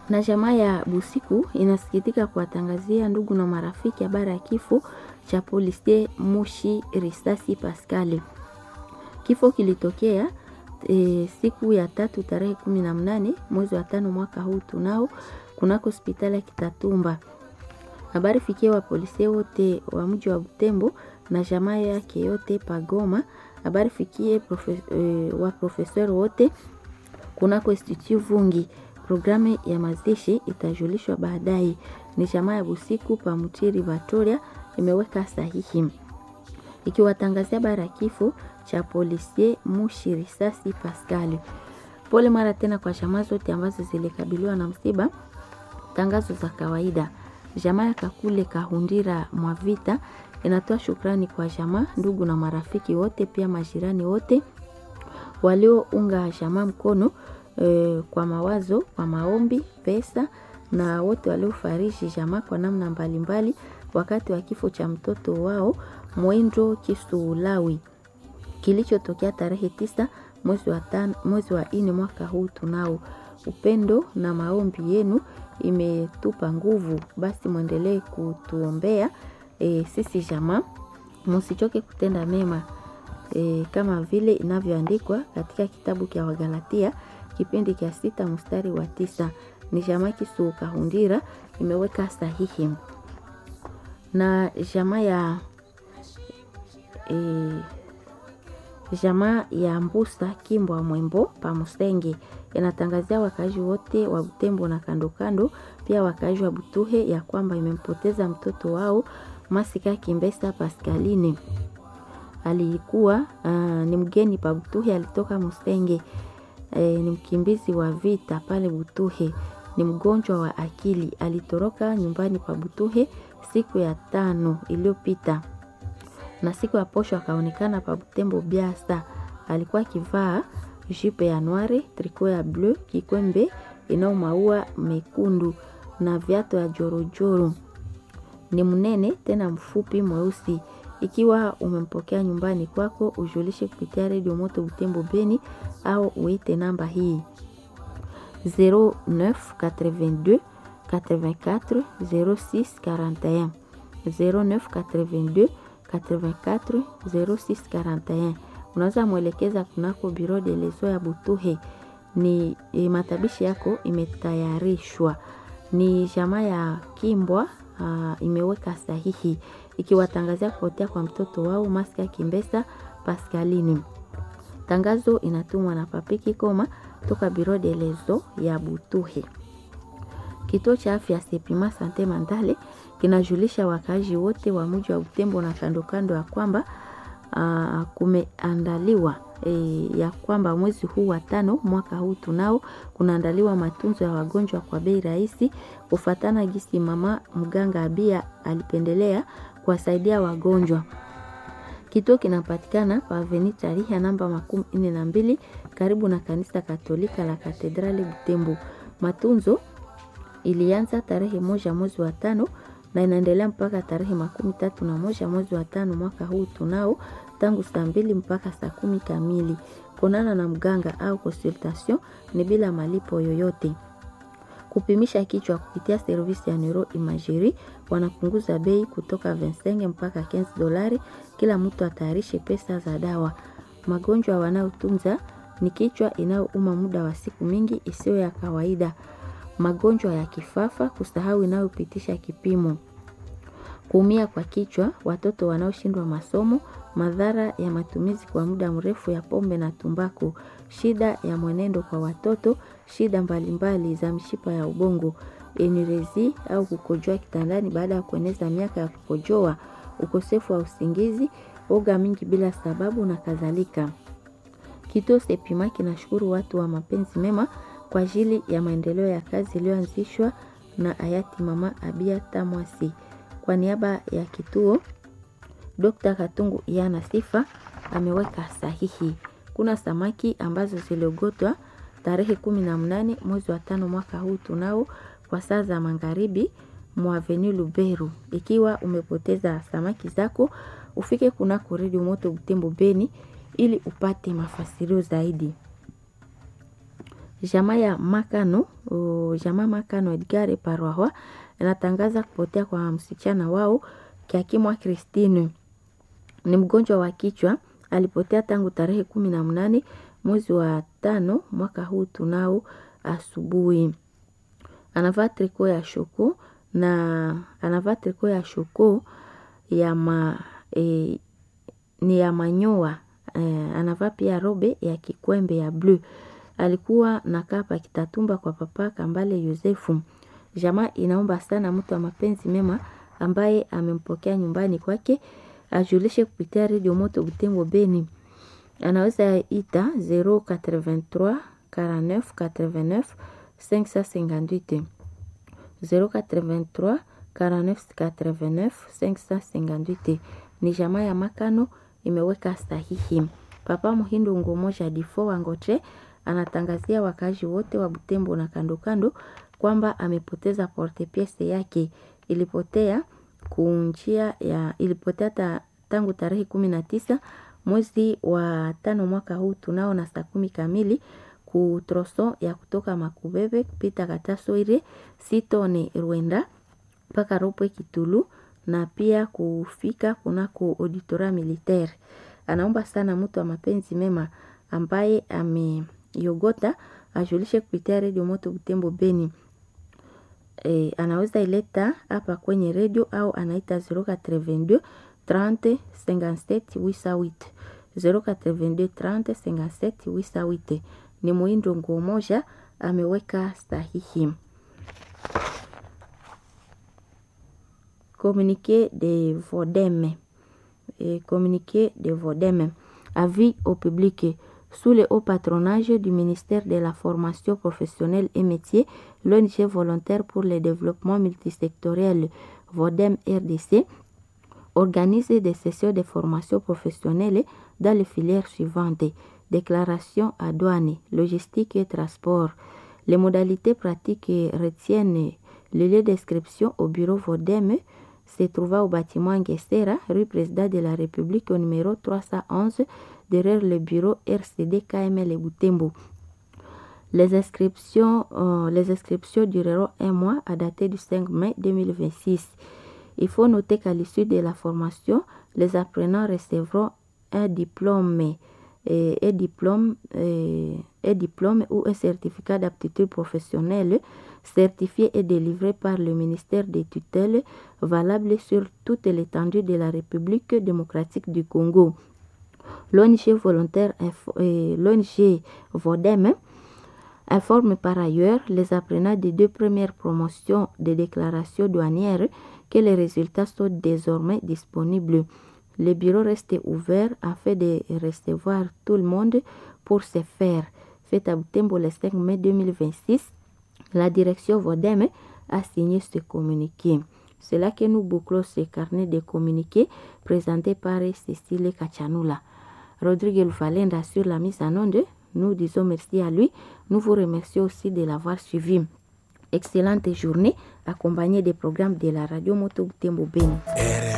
Na jamaa ya Busiku inasikitika kuwatangazia ndugu na marafiki habari ya kifo cha Polisie Mushi Risasi Pascali. Kifo kilitokea e, siku ya tatu tarehe kumi na mnane mwezi wa tano mwaka huu tunao kunako hospitali ya Kitatumba. Habari fikia wa polisi wote wa mji wa Butembo na jamaa yake yote Pagoma. Habari fikie profe, e, wa profesor wote kunako Institut Vungi. Programu ya mazishi itajulishwa baadaye. Ni jamaa ya Busiku Pamutiri Vatoria imeweka sahihi ikiwatangazia habari ya kifo cha Polisie Mushi Risasi Pascali. Pole mara tena kwa jamaa zote ambazo zilikabiliwa na msiba. Tangazo za kawaida. Jamaa ya Kakule Kahundira Mwavita inatoa shukrani kwa jamaa, ndugu na marafiki wote, pia majirani wote waliounga jamaa mkono e, kwa mawazo, kwa maombi, pesa na wote waliofariji jamaa kwa namna mbalimbali wakati wa kifo cha mtoto wao Mwendro Kisulawi kilichotokea tarehe tisa mwezi wa tano, mwezi wa nne mwaka huu tunao. Upendo na maombi yenu imetupa nguvu, basi mwendelee kutuombea e, sisi jamaa, msichoke kutenda mema e, kama vile inavyoandikwa katika kitabu cha Wagalatia kipindi cha sita mstari wa tisa. Ni jamaa Kisu Kahundira imeweka sahihi na jamaa ya e, jamaa ya Mbusa Kimbwa Mwembo Pamusenge inatangazia wakaaji wote wa Butembo na kando kando, pia wakaaji wa Butuhe ya kwamba imempoteza mtoto wao Masika Kimbesa Pascaline. Alikuwa uh, ni mgeni pa Butuhe, alitoka Musenge. E, ni mkimbizi wa vita pale Butuhe, ni mgonjwa wa akili. Alitoroka nyumbani pa Butuhe siku ya tano iliyopita na siku ya posho akaonekana pa Butembo Biasa. Alikuwa akivaa jipe ya noire, triko ya bleu, kikwembe inao maua mekundu na viatu ya jorojoro. Ni mnene tena mfupi mweusi. Ikiwa umempokea nyumbani kwako, ujulishe kupitia redio Moto Butembo Beni au uite namba hii 0982 84 06 41 0982 84 06 41. Unaweza mwelekeza kunako biro de leso ya Butuhe. Ni e, matabishi yako imetayarishwa. Ni jamaa ya Kimbwa uh, imeweka sahihi ikiwatangazia kupotea kwa mtoto wao Maska Kimbesa Pascalini. Tangazo inatumwa na Papiki Koma toka biro de leso ya Butuhe. Kituo cha afya Sepima Sante Mandale kinajulisha wakaaji wote wa mji wa Butembo na kando kando ya kwamba uh, kumeandaliwa e, ya kwamba mwezi huu wa tano mwaka huu tunao kunaandaliwa matunzo ya wagonjwa kwa bei rahisi, kufatana gisi mama mganga Abia alipendelea kuwasaidia wagonjwa. Kituo kinapatikana pa Avenue Tariha namba makumi nne na mbili karibu na kanisa Katolika la Katedrali Butembo. Matunzo ilianza tarehe moja mwezi wa tano na inaendelea mpaka tarehe makumi tatu na moja mwezi wa tano mwaka huu tunao, tangu saa mbili mpaka saa kumi kamili. Konana na mganga au consultation ni bila malipo yoyote. Kupimisha kichwa kupitia servisi ya neuro imagerie wanapunguza bei kutoka 25 mpaka 15 dolari. Kila mtu atayarishe pesa za dawa. Magonjwa wanaotunza ni kichwa inayouma muda wa siku mingi isiyo ya kawaida magonjwa ya kifafa, kusahau inayopitisha kipimo, kuumia kwa kichwa, watoto wanaoshindwa masomo, madhara ya matumizi kwa muda mrefu ya pombe na tumbaku, shida ya mwenendo kwa watoto, shida mbalimbali za mishipa ya ubongo, enirezi au kukojoa kitandani baada ya kueneza miaka ya kukojoa, ukosefu wa usingizi, oga mingi bila sababu na kadhalika. Kituo Sepima kinashukuru watu wa mapenzi mema kwa ajili ya maendeleo ya kazi iliyoanzishwa na hayati Mama Abia Tamwasi. Kwa niaba ya kituo, Dr. Katungu Yana Sifa ameweka sahihi. Kuna samaki ambazo ziliogotwa tarehe kumi na mnane mwezi wa tano mwaka huu tunao kwa saa za magharibi mwa Avenue Luberu. Ikiwa umepoteza samaki zako, ufike kunako Redio Moto Butembo Beni ili upate mafasirio zaidi. Jamaa ya Makano, uh, jamaa Makano Edgar Parwahwa inatangaza kupotea kwa msichana wao Kiakimwa Christine. Ni mgonjwa wa kichwa, alipotea tangu tarehe kumi na mnane mwezi wa tano mwaka huu tunao asubuhi. Anavaa triko ya shoko na anavaa triko ya shoko ya ma, e, ni ya manyoa e, anavaa pia robe ya kikwembe ya bluu. Alikuwa nakaa pa Kitatumba kwa papa Kambale Yosefu. Jamaa inaomba sana mtu wa mapenzi mema ambaye amempokea nyumbani kwake ajulishe kupitia redio Moto Butembo Beni. Anaweza ita 083 49 89 558 083 49 89 558. Ni jamaa ya Makano imeweka sahihi. Papa Muhindo Ngomoja Difo Wangoche anatangazia wakazi wote wa Butembo na kando kando kwamba amepoteza porte piece yake ilipotea kunjia ya ilipotea ta, tangu tarehe kumi na tisa mwezi wa tano mwaka huu tunao na saa kumi kamili kutroso ya kutoka Makubebe kupita Katasoire Sitone Rwenda mpaka Ropwe Kitulu na pia kufika kunako auditoria militaire. Anaomba sana mtu wa mapenzi mema ambaye ameyogota ajulishe kupitia redio Moto Butembo Beni. E, anaweza ileta hapa kwenye redio au anaita 082 30 57 88 082 30 57 88. Ni Muindo nguo moja ameweka sahihi. Communiqué de Vodeme. Et communiqué de Vodeme. Avis au public. Sous le haut patronage du ministère de la Formation professionnelle et métiers, l'ONG volontaire pour le développement multisectoriel Vodem RDC organise des sessions de formation professionnelle dans les filières suivantes déclaration à douane, logistique et transport. Les modalités pratiques retiennent le lieu d'inscription au bureau Vodem se trouva au bâtiment Nguessera, rue Président de la République au numéro 311 derrière le bureau RCD KML Boutembo. Les inscriptions, euh, les inscriptions dureront un mois à dater du 5 mai 2026. Il faut noter qu'à l'issue de la formation, les apprenants recevront un diplôme, et, un diplôme, et, un diplôme ou un certificat d'aptitude professionnelle certifié et délivré par le ministère des tutelles valable sur toute l'étendue de la République démocratique du Congo. L'ONG volontaire, l'ONG Vodem, informe par ailleurs les apprenants des deux premières promotions de déclaration douanière que les résultats sont désormais disponibles. Le bureau reste ouvert afin de recevoir tout le monde pour se faire. Fait à Butembo le 5 mai 2026, la direction Vodem a signé ce communiqué. C'est là que nous bouclons ce carnet de communiqués présenté par Cécile Kachanula. Rodrigue Valenda sur la mise en onde. Nous disons merci à lui. Nous vous remercions aussi de l'avoir suivi. Excellente journée accompagnée des programmes de la radio Moto Butembo Beni.